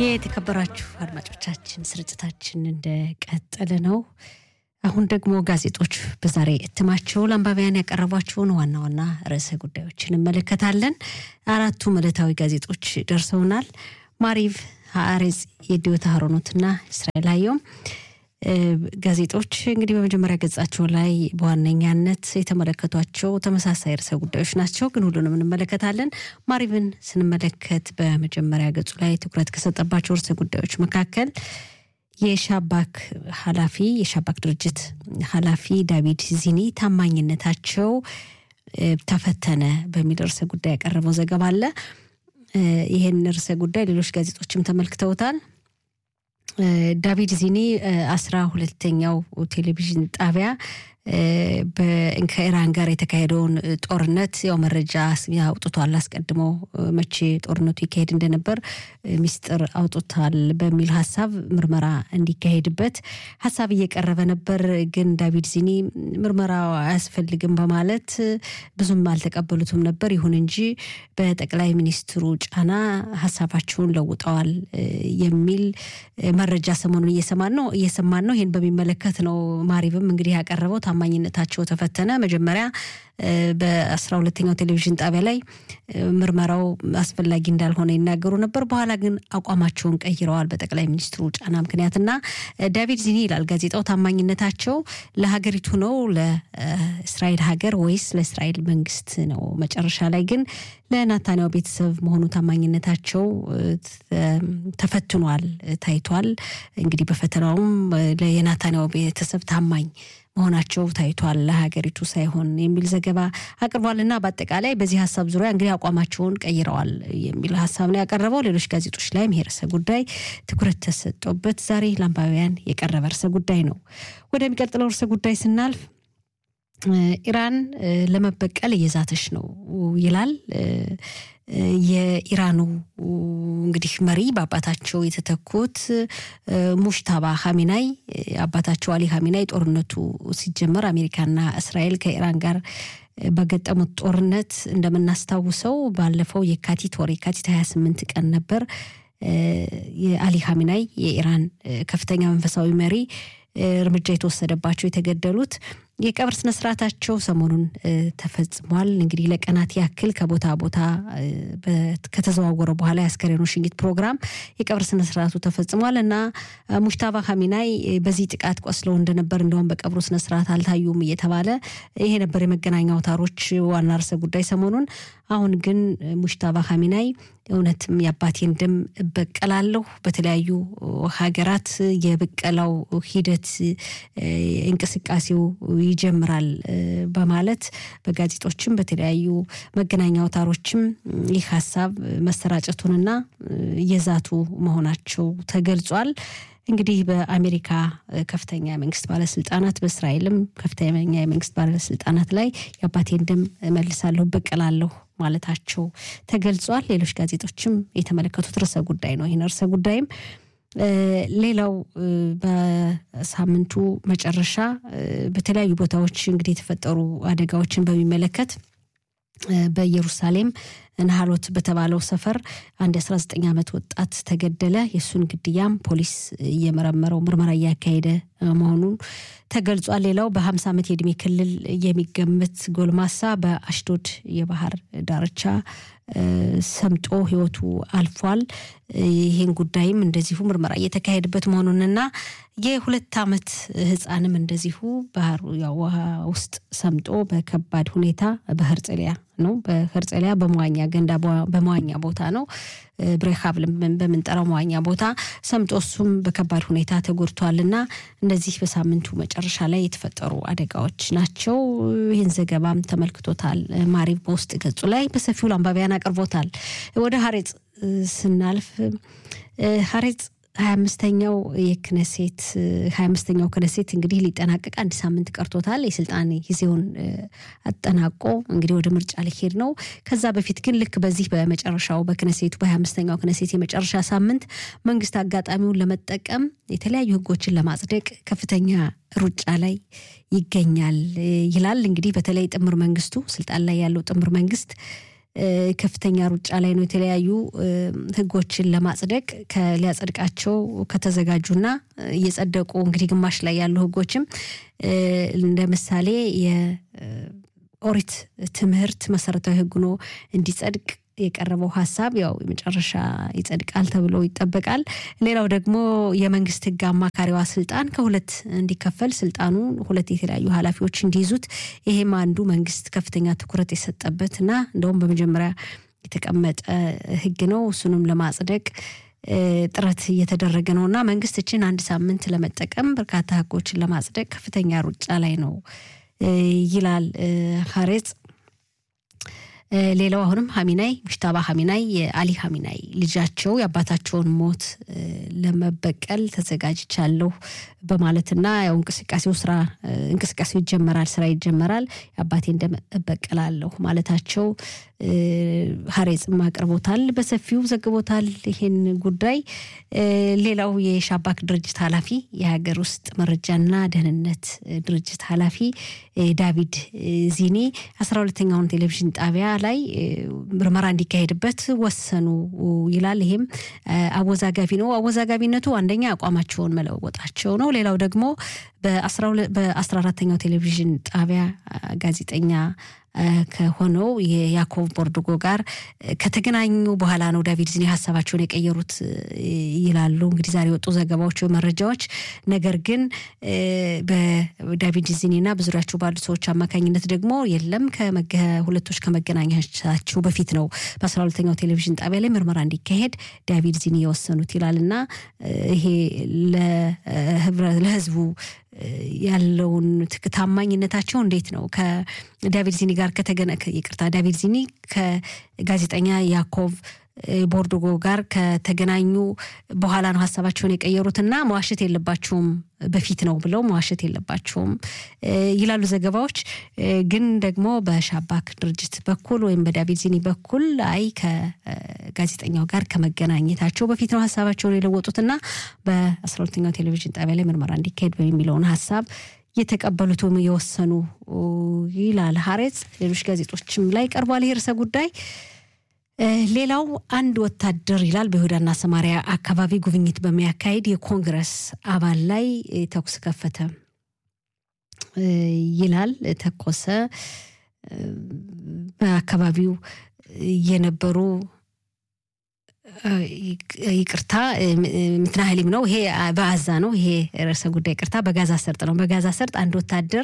የተከበራችሁ አድማጮቻችን ስርጭታችን እንደቀጠለ ነው። አሁን ደግሞ ጋዜጦች በዛሬ እትማቸው ለአንባቢያን ያቀረቧቸውን ዋና ዋና ርዕሰ ጉዳዮች እንመለከታለን። አራቱም ዕለታዊ ጋዜጦች ደርሰውናል። ማሪቭ፣ ሀአሬጽ፣ የዲዮታ ሀሮኖትና እስራኤል አየውም ጋዜጦች እንግዲህ በመጀመሪያ ገጻቸው ላይ በዋነኛነት የተመለከቷቸው ተመሳሳይ ርዕሰ ጉዳዮች ናቸው፣ ግን ሁሉንም እንመለከታለን። ማሪቭን ስንመለከት በመጀመሪያ ገጹ ላይ ትኩረት ከሰጠባቸው ርዕሰ ጉዳዮች መካከል የሻባክ ኃላፊ የሻባክ ድርጅት ኃላፊ ዳቪድ ዚኒ ታማኝነታቸው ተፈተነ በሚል ርዕሰ ጉዳይ ያቀረበው ዘገባ አለ። ይህን ርዕሰ ጉዳይ ሌሎች ጋዜጦችም ተመልክተውታል። ዳቪድ ዚኒ አስራ ሁለተኛው ቴሌቪዥን ጣቢያ ከኢራን ጋር የተካሄደውን ጦርነት ያው መረጃ አውጥቷል። አስቀድሞ መቼ ጦርነቱ ይካሄድ እንደነበር ሚስጥር አውጥቷል በሚል ሀሳብ ምርመራ እንዲካሄድበት ሀሳብ እየቀረበ ነበር። ግን ዳቪድ ዚኒ ምርመራው አያስፈልግም በማለት ብዙም አልተቀበሉትም ነበር። ይሁን እንጂ በጠቅላይ ሚኒስትሩ ጫና ሀሳባቸውን ለውጠዋል የሚል መረጃ ሰሞኑን እየሰማን ነው እየሰማን ነው። ይህን በሚመለከት ነው ማሪብም እንግዲህ ያቀረበው ታማኝነታቸው ተፈተነ። መጀመሪያ በአስራ ሁለተኛው ቴሌቪዥን ጣቢያ ላይ ምርመራው አስፈላጊ እንዳልሆነ ይናገሩ ነበር። በኋላ ግን አቋማቸውን ቀይረዋል በጠቅላይ ሚኒስትሩ ጫና ምክንያትና ዳቪድ ዚኒ ይላል ጋዜጣው ታማኝነታቸው ለሀገሪቱ ነው ለእስራኤል ሀገር ወይስ ለእስራኤል መንግስት ነው? መጨረሻ ላይ ግን ለናታንያው ቤተሰብ መሆኑ ታማኝነታቸው ተፈትኗል፣ ታይቷል። እንግዲህ በፈተናውም የናታንያው ቤተሰብ ታማኝ መሆናቸው ታይቷል ለሀገሪቱ ሳይሆን የሚል ዘገባ አቅርቧልና በአጠቃላይ በዚህ ሀሳብ ዙሪያ እንግዲህ አቋማቸውን ቀይረዋል የሚል ሀሳብ ነው ያቀረበው። ሌሎች ጋዜጦች ላይም ይሄ ርዕሰ ጉዳይ ትኩረት ተሰጦበት ዛሬ ለአንባቢያን የቀረበ ርዕሰ ጉዳይ ነው። ወደሚቀጥለው ርዕሰ ጉዳይ ስናልፍ ኢራን ለመበቀል እየዛተች ነው ይላል። የኢራኑ እንግዲህ መሪ በአባታቸው የተተኩት ሙሽታባ ሀሚናይ አባታቸው አሊ ሀሚናይ ጦርነቱ ሲጀመር አሜሪካና እስራኤል ከኢራን ጋር በገጠሙት ጦርነት እንደምናስታውሰው ባለፈው የካቲት ወር የካቲት 28 ቀን ነበር የአሊ ሀሚናይ የኢራን ከፍተኛ መንፈሳዊ መሪ እርምጃ የተወሰደባቸው የተገደሉት። የቀብር ስነስርዓታቸው ሰሞኑን ተፈጽሟል። እንግዲህ ለቀናት ያክል ከቦታ ቦታ ከተዘዋወረ በኋላ የአስከሬኑ ሽኝት ፕሮግራም የቀብር ስነስርዓቱ ተፈጽሟል እና ሙሽታባ ሀሚናይ በዚህ ጥቃት ቆስለው እንደነበር እንደውም በቀብሩ ስነስርዓት አልታዩም እየተባለ ይሄ ነበር የመገናኛ አውታሮች ዋና ርዕሰ ጉዳይ ሰሞኑን። አሁን ግን ሙሽታባ ሀሚናይ እውነትም የአባቴን ደም እበቀላለሁ፣ በተለያዩ ሀገራት የብቀላው ሂደት እንቅስቃሴው ይጀምራል በማለት በጋዜጦችም በተለያዩ መገናኛ አውታሮችም ይህ ሀሳብ መሰራጨቱንና እየዛቱ መሆናቸው ተገልጿል። እንግዲህ በአሜሪካ ከፍተኛ የመንግስት ባለስልጣናት በእስራኤልም ከፍተኛ የመንግስት ባለስልጣናት ላይ የአባቴን ደም እመልሳለሁ፣ በቀላለሁ ማለታቸው ተገልጿል። ሌሎች ጋዜጦችም የተመለከቱት ርዕሰ ጉዳይ ነው። ይህን ርዕሰ ጉዳይም ሌላው በሳምንቱ መጨረሻ በተለያዩ ቦታዎች እንግዲህ የተፈጠሩ አደጋዎችን በሚመለከት በኢየሩሳሌም ናሃሎት በተባለው ሰፈር አንድ የ19 ዓመት ወጣት ተገደለ። የእሱን ግድያም ፖሊስ እየመረመረው ምርመራ እያካሄደ መሆኑን ተገልጿል። ሌላው በ50 ዓመት የዕድሜ ክልል የሚገመት ጎልማሳ በአሽዶድ የባህር ዳርቻ ሰምጦ ሕይወቱ አልፏል። ይህን ጉዳይም እንደዚሁ ምርመራ እየተካሄደበት መሆኑንና የሁለት ዓመት ሕፃንም እንደዚሁ ባህር ውሃ ውስጥ ሰምጦ በከባድ ሁኔታ በህርጽሊያ ነው በህርጽሊያ በመዋኛ ገንዳ በመዋኛ ቦታ ነው ብሬካብል በምንጠራው መዋኛ ቦታ ሰምጦ እሱም በከባድ ሁኔታ ተጎድቷልና እነዚህ በሳምንቱ መጨረሻ ላይ የተፈጠሩ አደጋዎች ናቸው። ይህን ዘገባም ተመልክቶታል። ማሪብ በውስጥ ገጹ ላይ በሰፊው ለአንባቢያን አቅርቦታል። ወደ ሀሬጽ ስናልፍ ሀሬጽ ሀያ አምስተኛው የክነሴት ሀያ አምስተኛው ክነሴት እንግዲህ ሊጠናቀቅ አንድ ሳምንት ቀርቶታል። የስልጣን ጊዜውን አጠናቆ እንግዲህ ወደ ምርጫ ሊሄድ ነው። ከዛ በፊት ግን ልክ በዚህ በመጨረሻው በክነሴቱ በሀያ አምስተኛው ክነሴት የመጨረሻ ሳምንት መንግስት አጋጣሚውን ለመጠቀም የተለያዩ ህጎችን ለማጽደቅ ከፍተኛ ሩጫ ላይ ይገኛል ይላል። እንግዲህ በተለይ ጥምር መንግስቱ ስልጣን ላይ ያለው ጥምር መንግስት ከፍተኛ ሩጫ ላይ ነው። የተለያዩ ህጎችን ለማጽደቅ ሊያጸድቃቸው ከተዘጋጁና እየጸደቁ እንግዲህ ግማሽ ላይ ያሉ ህጎችም እንደ ምሳሌ የኦሪት ትምህርት መሰረታዊ ህግ ሆኖ እንዲጸድቅ የቀረበው ሀሳብ ያው የመጨረሻ ይጸድቃል ተብሎ ይጠበቃል። ሌላው ደግሞ የመንግስት ህግ አማካሪዋ ስልጣን ከሁለት እንዲከፈል ስልጣኑ ሁለት የተለያዩ ኃላፊዎች እንዲይዙት ይሄም አንዱ መንግስት ከፍተኛ ትኩረት የሰጠበት እና እንደውም በመጀመሪያ የተቀመጠ ህግ ነው። እሱንም ለማጽደቅ ጥረት እየተደረገ ነው እና መንግስት እችን አንድ ሳምንት ለመጠቀም በርካታ ህጎችን ለማጽደቅ ከፍተኛ ሩጫ ላይ ነው ይላል ሀሬጽ። ሌላው አሁንም ሀሚናይ ሙሽታባ ሀሚናይ የአሊ ሀሚናይ ልጃቸው የአባታቸውን ሞት ለመበቀል ተዘጋጅቻለሁ በማለትና ያው እንቅስቃሴው ስራ እንቅስቃሴው ይጀመራል፣ ስራ ይጀመራል፣ የአባቴ ደም እበቀላለሁ ማለታቸው ሀሬጽም አቅርቦታል፣ በሰፊው ዘግቦታል ይህን ጉዳይ። ሌላው የሻባክ ድርጅት ኃላፊ የሀገር ውስጥ መረጃና ደህንነት ድርጅት ኃላፊ ዳቪድ ዚኒ አስራ ሁለተኛውን ቴሌቪዥን ጣቢያ ላይ ምርመራ እንዲካሄድበት ወሰኑ ይላል። ይሄም አወዛጋቢ ነው። አወዛጋቢነቱ አንደኛ አቋማቸውን መለወጣቸው ነው። ሌላው ደግሞ በአስራ አራተኛው ቴሌቪዥን ጣቢያ ጋዜጠኛ ከሆነው የያኮቭ ቦርድጎ ጋር ከተገናኙ በኋላ ነው ዳቪድ ዚኒ ሀሳባቸውን የቀየሩት ይላሉ እንግዲህ ዛሬ የወጡ ዘገባዎች፣ መረጃዎች። ነገር ግን በዳቪድ ዚኒና በዙሪያቸው ባሉ ሰዎች አማካኝነት ደግሞ የለም ሁለቶች ከመገናኛቻቸው በፊት ነው በአስራ ሁለተኛው ቴሌቪዥን ጣቢያ ላይ ምርመራ እንዲካሄድ ዳቪድ ዚኒ የወሰኑት ይላል እና ይሄ ለህዝቡ ያለውን ታማኝነታቸው እንዴት ነው? ከዳቪድ ዚኒ ጋር ከተገነ ይቅርታ ዳቪድ ዚኒ ከጋዜጠኛ ያኮቭ ቦርዶጎ ጋር ከተገናኙ በኋላ ነው ሀሳባቸውን የቀየሩትና መዋሸት የለባቸውም በፊት ነው ብለው መዋሸት የለባቸውም ይላሉ ዘገባዎች። ግን ደግሞ በሻባክ ድርጅት በኩል ወይም በዳቪድ ዚኒ በኩል አይ ከጋዜጠኛው ጋር ከመገናኘታቸው በፊት ነው ሀሳባቸውን የለወጡትና በአስራ ሁለተኛው ቴሌቪዥን ጣቢያ ላይ ምርመራ እንዲካሄድ የሚለውን ሀሳብ የተቀበሉት ወይም የወሰኑ ይላል ሀሬጽ። ሌሎች ጋዜጦችም ላይ ቀርቧል ይህ ርዕሰ ጉዳይ። ሌላው አንድ ወታደር ይላል በይሁዳና ሰማሪያ አካባቢ ጉብኝት በሚያካሄድ የኮንግረስ አባል ላይ ተኩስ ከፈተ ይላል። ተኮሰ። በአካባቢው የነበሩ ይቅርታ ምትናህሊም ነው። ይሄ በአዛ ነው። ይሄ ርዕሰ ጉዳይ ይቅርታ፣ በጋዛ ሰርጥ ነው። በጋዛ ሰርጥ አንድ ወታደር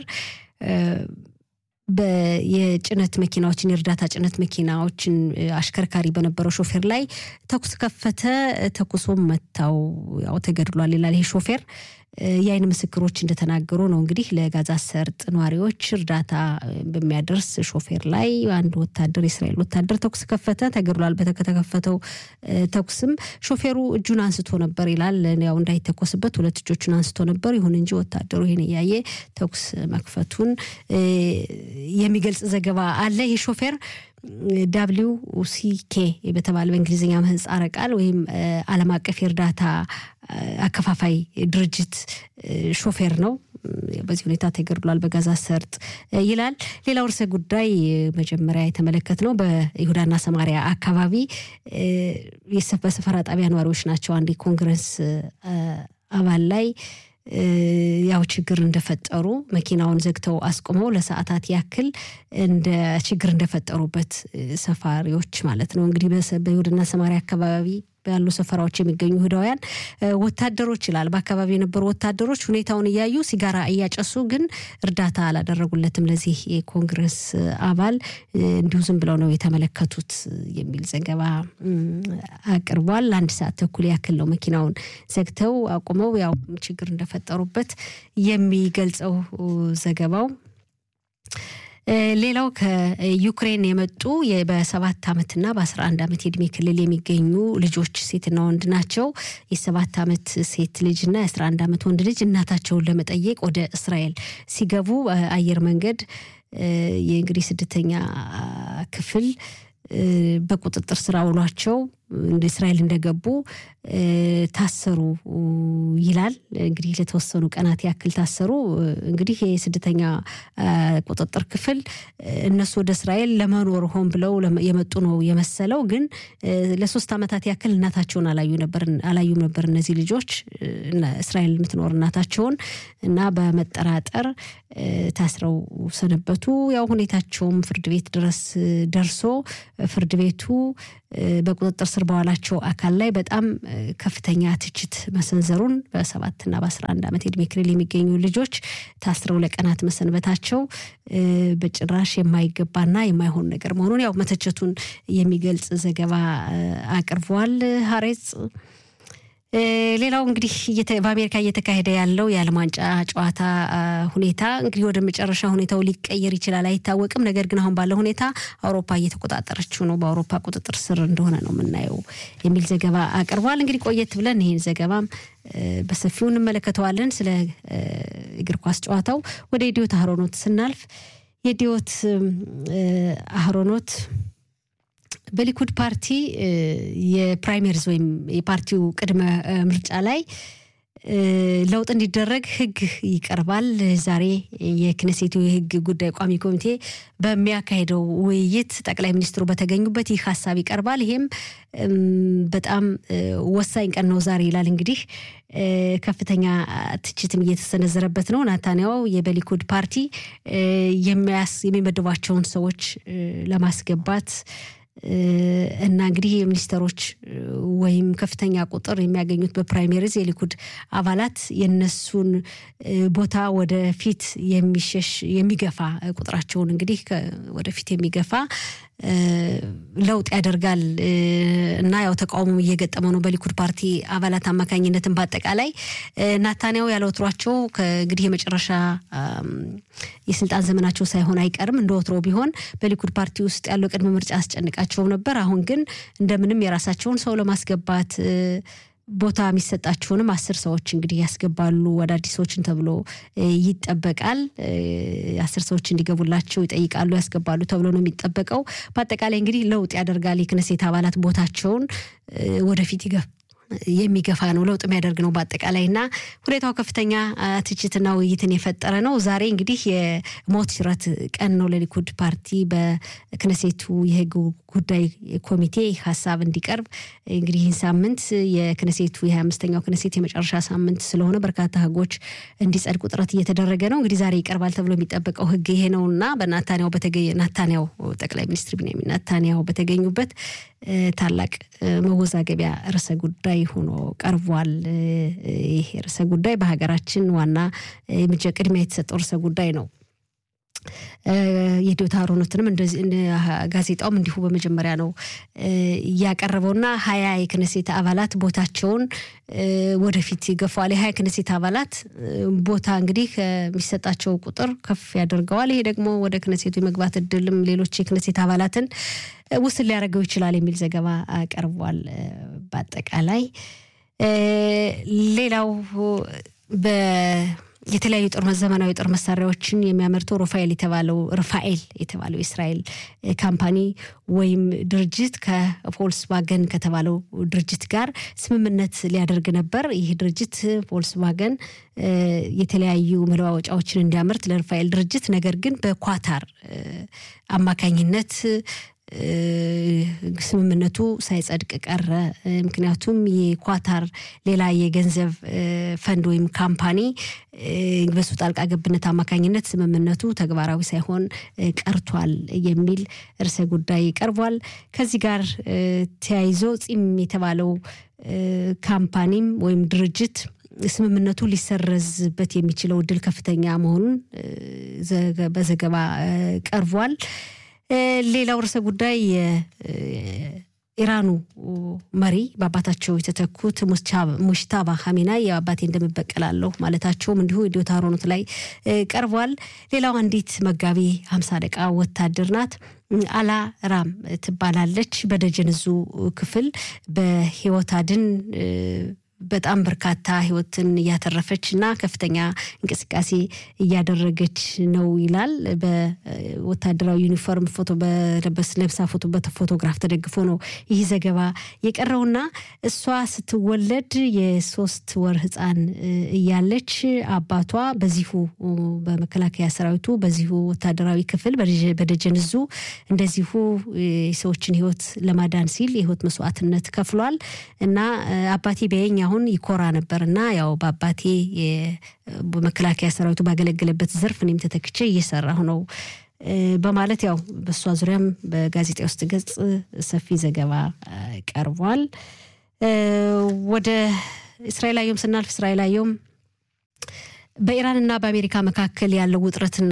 የጭነት መኪናዎችን የእርዳታ ጭነት መኪናዎችን አሽከርካሪ በነበረው ሾፌር ላይ ተኩስ ከፈተ። ተኩሶም መታው፣ ያው ተገድሏል ይላል ይሄ ሾፌር። የአይን ምስክሮች እንደተናገሩ ነው እንግዲህ ለጋዛ ሰርጥ ነዋሪዎች እርዳታ በሚያደርስ ሾፌር ላይ አንድ ወታደር የእስራኤል ወታደር ተኩስ ከፈተ፣ ተገድሏል። በተከፈተው ተኩስም ሾፌሩ እጁን አንስቶ ነበር ይላል። ያው እንዳይተኮስበት ሁለት እጆቹን አንስቶ ነበር። ይሁን እንጂ ወታደሩ ይህን እያየ ተኩስ መክፈቱን የሚገልጽ ዘገባ አለ። ይህ ሾፌር ዳብሊው ሲኬ በተባለ በእንግሊዝኛ ምህጻረ ቃል ወይም ዓለም አቀፍ የእርዳታ አከፋፋይ ድርጅት ሾፌር ነው። በዚህ ሁኔታ ተገድሏል በጋዛ ሰርጥ ይላል። ሌላው ርዕሰ ጉዳይ መጀመሪያ የተመለከት ነው በይሁዳና ሰማሪያ አካባቢ በሰፈራ ጣቢያ ነዋሪዎች ናቸው። አንድ የኮንግረስ አባል ላይ ያው ችግር እንደፈጠሩ መኪናውን ዘግተው አስቁመው ለሰዓታት ያክል እንደ ችግር እንደፈጠሩበት ሰፋሪዎች ማለት ነው እንግዲህ በይሁዳና ሰማሪያ አካባቢ ያሉ ሰፈራዎች የሚገኙ ይሁዳውያን ወታደሮች ይላል በአካባቢ የነበሩ ወታደሮች ሁኔታውን እያዩ ሲጋራ እያጨሱ ግን እርዳታ አላደረጉለትም ለዚህ የኮንግረስ አባል እንዲሁ ዝም ብለው ነው የተመለከቱት የሚል ዘገባ አቅርቧል። አንድ ሰዓት ተኩል ያክል ነው መኪናውን ዘግተው አቁመው ያው ችግር እንደፈጠሩበት የሚገልጸው ዘገባው። ሌላው ከዩክሬን የመጡ በሰባት ዓመትና በአስራ አንድ ዓመት የእድሜ ክልል የሚገኙ ልጆች ሴትና ወንድ ናቸው። የሰባት ዓመት ሴት ልጅና የአስራ አንድ ዓመት ወንድ ልጅ እናታቸውን ለመጠየቅ ወደ እስራኤል ሲገቡ አየር መንገድ የእንግዲህ ስድስተኛ ክፍል በቁጥጥር ስር አውሏቸው እስራኤል እንደገቡ ታሰሩ ይላል። እንግዲህ ለተወሰኑ ቀናት ያክል ታሰሩ። እንግዲህ የስደተኛ ቁጥጥር ክፍል እነሱ ወደ እስራኤል ለመኖር ሆን ብለው የመጡ ነው የመሰለው። ግን ለሶስት ዓመታት ያክል እናታቸውን አላዩም ነበር እነዚህ ልጆች እስራኤል የምትኖር እናታቸውን እና በመጠራጠር ታስረው ሰነበቱ። ያው ሁኔታቸውም ፍርድ ቤት ድረስ ደርሶ ፍርድ ቤቱ በቁጥጥር ስር በዋላቸው አካል ላይ በጣም ከፍተኛ ትችት መሰንዘሩን በሰባትና በአስራ አንድ ዓመት የዕድሜ ክልል የሚገኙ ልጆች ታስረው ለቀናት መሰንበታቸው በጭራሽ የማይገባና የማይሆን ነገር መሆኑን ያው መተቸቱን የሚገልጽ ዘገባ አቅርቧል ሀሬጽ። ሌላው እንግዲህ በአሜሪካ እየተካሄደ ያለው የዓለም ዋንጫ ጨዋታ ሁኔታ እንግዲህ ወደ መጨረሻ ሁኔታው ሊቀየር ይችላል አይታወቅም። ነገር ግን አሁን ባለው ሁኔታ አውሮፓ እየተቆጣጠረችው ነው፣ በአውሮፓ ቁጥጥር ስር እንደሆነ ነው የምናየው የሚል ዘገባ አቅርቧል። እንግዲህ ቆየት ብለን ይህን ዘገባም በሰፊው እንመለከተዋለን። ስለ እግር ኳስ ጨዋታው ወደ ኢዲዮት አህሮኖት ስናልፍ የኢዲዮት አህሮኖት በሊኩድ ፓርቲ የፕራይሜሪዝ ወይም የፓርቲው ቅድመ ምርጫ ላይ ለውጥ እንዲደረግ ሕግ ይቀርባል። ዛሬ የክነሴቱ የሕግ ጉዳይ ቋሚ ኮሚቴ በሚያካሄደው ውይይት ጠቅላይ ሚኒስትሩ በተገኙበት ይህ ሀሳብ ይቀርባል። ይሄም በጣም ወሳኝ ቀን ነው ዛሬ ይላል። እንግዲህ ከፍተኛ ትችትም እየተሰነዘረበት ነው። ናታንያው የበሊኩድ ፓርቲ የሚመድቧቸውን ሰዎች ለማስገባት እና እንግዲህ የሚኒስተሮች ወይም ከፍተኛ ቁጥር የሚያገኙት በፕራይሜሪዝ የሊኩድ አባላት የነሱን ቦታ ወደፊት የሚሸሽ የሚገፋ ቁጥራቸውን እንግዲህ ወደፊት የሚገፋ ለውጥ ያደርጋል እና ያው ተቃውሞ እየገጠመው ነው በሊኩድ ፓርቲ አባላት አማካኝነትን በአጠቃላይ ናታንያው ያለ ወትሯቸው እንግዲህ የመጨረሻ የስልጣን ዘመናቸው ሳይሆን አይቀርም። እንደ ወትሮ ቢሆን በሊኩድ ፓርቲ ውስጥ ያለው ቅድመ ምርጫ አስጨንቃቸው ነበር። አሁን ግን እንደምንም የራሳቸውን ሰው ለማስገባት ቦታ የሚሰጣቸውንም አስር ሰዎች እንግዲህ ያስገባሉ አዳዲሶችን ተብሎ ይጠበቃል። አስር ሰዎች እንዲገቡላቸው ይጠይቃሉ፣ ያስገባሉ ተብሎ ነው የሚጠበቀው። በአጠቃላይ እንግዲህ ለውጥ ያደርጋል። የክነሴት አባላት ቦታቸውን ወደፊት የሚገፋ ነው፣ ለውጥ የሚያደርግ ነው በአጠቃላይ እና ሁኔታው ከፍተኛ ትችትና ውይይትን የፈጠረ ነው። ዛሬ እንግዲህ የሞት ሽረት ቀን ነው ለሊኩድ ፓርቲ በክነሴቱ የህግ ጉዳይ ኮሚቴ ሀሳብ እንዲቀርብ እንግዲህ ይህን ሳምንት የክነሴቱ የሀያ አምስተኛው ክነሴት የመጨረሻ ሳምንት ስለሆነ በርካታ ህጎች እንዲጸድቁ ጥረት እየተደረገ ነው። እንግዲህ ዛሬ ይቀርባል ተብሎ የሚጠበቀው ህግ ይሄ ነው እና በናታንያው ናታንያው ጠቅላይ ሚኒስትር ቢንያሚን ናታንያው በተገኙበት ታላቅ መወዛገቢያ ርዕሰ ጉዳይ ሆኖ ቀርቧል። ይህ ርዕሰ ጉዳይ በሀገራችን ዋና ቅድሚያ የተሰጠው ርዕሰ ጉዳይ ነው። የዲዮታ አሮኖትንም ጋዜጣውም እንዲሁ በመጀመሪያ ነው እያቀረበውና ሀያ የክነሴት አባላት ቦታቸውን ወደፊት ይገፋዋል። የሀያ ክነሴት አባላት ቦታ እንግዲህ ከሚሰጣቸው ቁጥር ከፍ ያደርገዋል። ይሄ ደግሞ ወደ ክነሴቱ የመግባት እድልም ሌሎች የክነሴት አባላትን ውስን ሊያደርገው ይችላል የሚል ዘገባ ቀርቧል። በአጠቃላይ ሌላው የተለያዩ ጦር ዘመናዊ ጦር መሳሪያዎችን የሚያመርተው ሩፋኤል የተባለው ርፋኤል የተባለው የእስራኤል ካምፓኒ ወይም ድርጅት ከቮልስዋገን ከተባለው ድርጅት ጋር ስምምነት ሊያደርግ ነበር። ይህ ድርጅት ቮልስዋገን የተለያዩ መለዋወጫዎችን እንዲያመርት ለርፋኤል ድርጅት ነገር ግን በኳታር አማካኝነት ስምምነቱ ሳይጸድቅ ቀረ። ምክንያቱም የኳታር ሌላ የገንዘብ ፈንድ ወይም ካምፓኒ በሱ ጣልቃ ገብነት አማካኝነት ስምምነቱ ተግባራዊ ሳይሆን ቀርቷል የሚል ርዕሰ ጉዳይ ቀርቧል። ከዚህ ጋር ተያይዞ ጺም የተባለው ካምፓኒም ወይም ድርጅት ስምምነቱ ሊሰረዝበት የሚችለው እድል ከፍተኛ መሆኑን በዘገባ ቀርቧል። ሌላው ርዕሰ ጉዳይ የኢራኑ መሪ በአባታቸው የተተኩት ሙሽታባ ሀሚናይ የአባቴ እንደምበቀላለሁ ማለታቸውም እንዲሁ ኢዲዮት አሮኖት ላይ ቀርቧል። ሌላው አንዲት መጋቢ ሀምሳ ደቃ ወታደር ናት። አላ ራም ትባላለች። በደጀንዙ ክፍል በህይወት አድን በጣም በርካታ ህይወትን እያተረፈች እና ከፍተኛ እንቅስቃሴ እያደረገች ነው ይላል። በወታደራዊ ዩኒፎርም ፎቶ በለበስ ለብሳ ፎቶ በፎቶግራፍ ተደግፎ ነው ይህ ዘገባ የቀረውና እሷ ስትወለድ የሶስት ወር ህፃን እያለች አባቷ በዚሁ በመከላከያ ሰራዊቱ በዚሁ ወታደራዊ ክፍል በደጀን እዙ እንደዚሁ የሰዎችን ህይወት ለማዳን ሲል የህይወት መስዋዕትነት ከፍሏል እና አባቴ ቢያየኝ አሁን ይኮራ ነበር እና ያው በአባቴ በመከላከያ ሰራዊቱ ባገለገለበት ዘርፍ እኔም ተተክቼ እየሰራሁ ነው በማለት ያው በእሷ ዙሪያም በጋዜጣ ውስጥ ገጽ ሰፊ ዘገባ ቀርቧል። ወደ እስራኤል አየም ስናልፍ እስራኤል አየም በኢራንና በአሜሪካ መካከል ያለው ውጥረትና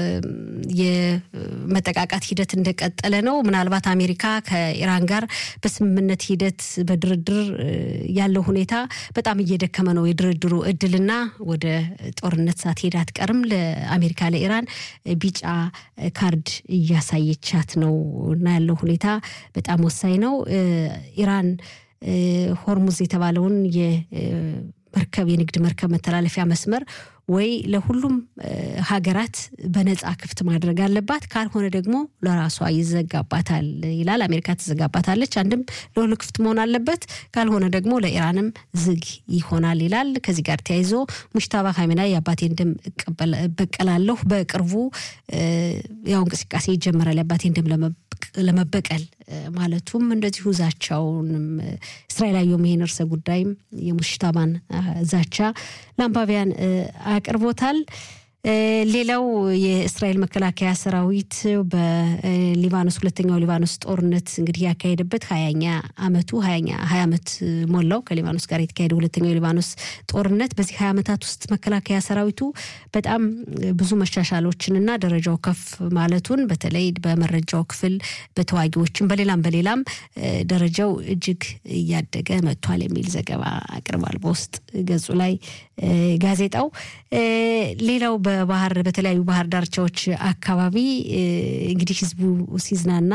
የመጠቃቃት ሂደት እንደቀጠለ ነው። ምናልባት አሜሪካ ከኢራን ጋር በስምምነት ሂደት በድርድር ያለው ሁኔታ በጣም እየደከመ ነው። የድርድሩ እድልና ወደ ጦርነት ሳትሄድ አትቀርም። ለአሜሪካ ለኢራን ቢጫ ካርድ እያሳየቻት ነው እና ያለው ሁኔታ በጣም ወሳኝ ነው። ኢራን ሆርሙዝ የተባለውን መርከብ የንግድ መርከብ መተላለፊያ መስመር ወይ ለሁሉም ሀገራት በነፃ ክፍት ማድረግ አለባት፣ ካልሆነ ደግሞ ለራሷ ይዘጋባታል ይላል። አሜሪካ ትዘጋባታለች። አንድም ለሁሉ ክፍት መሆን አለበት፣ ካልሆነ ደግሞ ለኢራንም ዝግ ይሆናል ይላል። ከዚህ ጋር ተያይዞ ሙሽታባ ካሚናይ የአባቴን ደም እበቀላለሁ፣ በቅርቡ ያው እንቅስቃሴ ይጀመራል የአባቴን ደም ለመበቀል ማለቱም እንደዚሁ ዛቻውንም እስራኤል አየሁም ይሄን እርሰ ጉዳይም የሙሽታባን ዛቻ ለአንባቢያን አቅርቦታል። ሌላው የእስራኤል መከላከያ ሰራዊት በሊባኖስ ሁለተኛው ሊባኖስ ጦርነት እንግዲህ ያካሄደበት ሀያኛ አመቱ ሀያኛ ሀያ ዓመት ሞላው ከሊባኖስ ጋር የተካሄደ ሁለተኛው የሊባኖስ ጦርነት። በዚህ ሀያ ዓመታት ውስጥ መከላከያ ሰራዊቱ በጣም ብዙ መሻሻሎችንና ደረጃው ከፍ ማለቱን በተለይ በመረጃው ክፍል በተዋጊዎችም በሌላም በሌላም ደረጃው እጅግ እያደገ መጥቷል የሚል ዘገባ አቅርቧል በውስጥ ገጹ ላይ ጋዜጣው። ሌላው በባህር በተለያዩ ባህር ዳርቻዎች አካባቢ እንግዲህ ህዝቡ ሲዝናና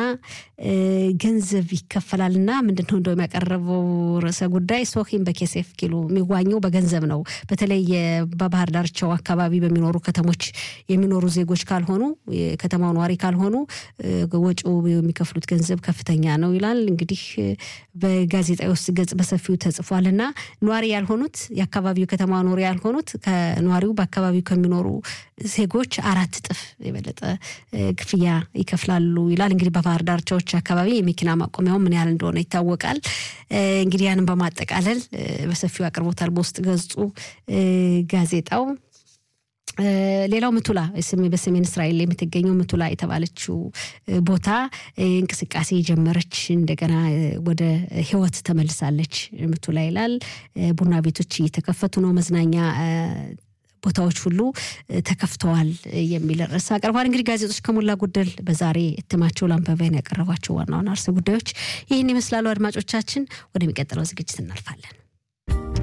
ገንዘብ ይከፈላልና ምንድን ነው እንደውም ያቀረበው ርዕሰ ጉዳይ ሶሂም በኬሴፍ ኪሎ የሚዋኘው በገንዘብ ነው። በተለይ በባህር ዳርቻው አካባቢ በሚኖሩ ከተሞች የሚኖሩ ዜጎች ካልሆኑ የከተማው ነዋሪ ካልሆኑ ወጪው የሚከፍሉት ገንዘብ ከፍተኛ ነው ይላል። እንግዲህ በጋዜጣ ውስጥ ገጽ በሰፊው ተጽፏል እና ነዋሪ ያልሆኑት የአካባቢው ከተማ ኖሪ ያልሆኑት ከነዋሪው በአካባቢው ከሚኖሩ ዜጎች አራት እጥፍ የበለጠ ክፍያ ይከፍላሉ ይላል። እንግዲህ በባህር ዳርቻዎች አካባቢ የመኪና ማቆሚያው ምን ያህል እንደሆነ ይታወቃል። እንግዲህ ያንን በማጠቃለል በሰፊው አቅርቦታል በውስጥ ገጹ ጋዜጣው። ሌላው ምቱላ በሰሜን እስራኤል የምትገኘው ምቱላ የተባለችው ቦታ እንቅስቃሴ የጀመረች እንደገና ወደ ህይወት ተመልሳለች። ምቱላ ይላል። ቡና ቤቶች እየተከፈቱ ነው። መዝናኛ ቦታዎች ሁሉ ተከፍተዋል የሚል ርዕስ አቅርቧል። እንግዲህ ጋዜጦች ከሞላ ጎደል በዛሬ እትማቸው ለአንባቢያን ያቀረቧቸው ዋና ዋና ርዕሰ ጉዳዮች ይህን ይመስላሉ። አድማጮቻችን፣ ወደሚቀጥለው ዝግጅት እናልፋለን።